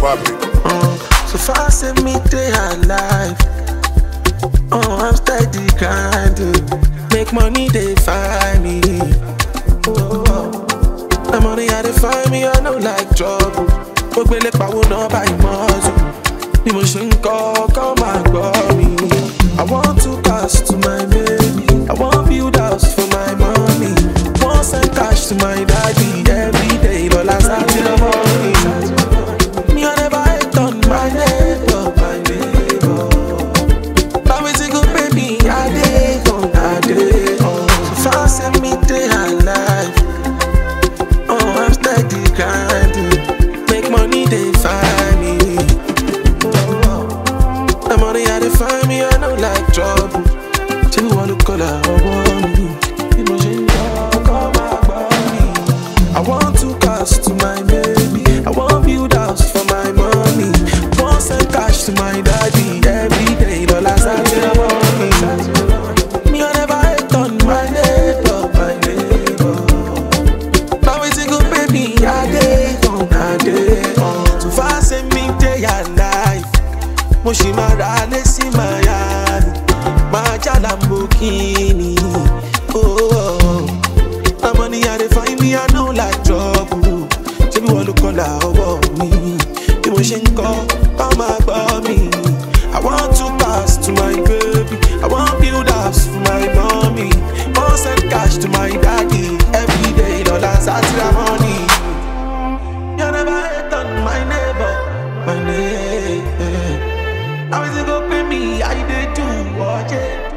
papi. Uh, so far say me they alive. Oh, I'm steady grinding. Make money they find me. Oh, the money I they find me, I know like trouble. Ogbele pawo náà báyìí mọ́ọ̀sù. Bí mo ṣe ń kọ́, kọ́ máa gbọ́ mi. I want to cast to my baby. I want build house for my mommy. Want send cash to my daddy every day. Lọ́la sátidé morning. Me I never hate on my neighbor, my neighbor. Now we go baby, I dey on, I dey on. So far send me day alive. Oh, I'm steady grinding. Make money they find me. Oh, the money I dey find me, I know like trouble. Tell me what look color, oh, me. People should know, come back, me. I want to cast to my baby. I want build house for my money. Want send cash to my daddy every day. Dollar Saturday morning. Me I never hate on my neighbor, my neighbor. Now it's a good baby, I dey on, I dey on. So far say me day alive. Mo ṣì máa ra lé sí Miami. Máa já Lamborghini. Oh, oh. Na money I dey find me, I know like trouble. Ṣé bí wọ́n ló kọ́lá ọwọ́ mi? Bí mo ṣe ń kọ́, kọ́ máa gbọ́ mi. I want to pass to my baby. I want build house for my mommy. Want send cash to my daddy every day. Lọ́la sátírà money. You never hate on my neighbor, my neighbor. How is it go pay me? I dey do what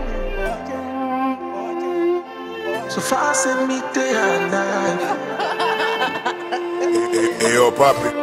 So far, send me day alive. Hey, yo, papi.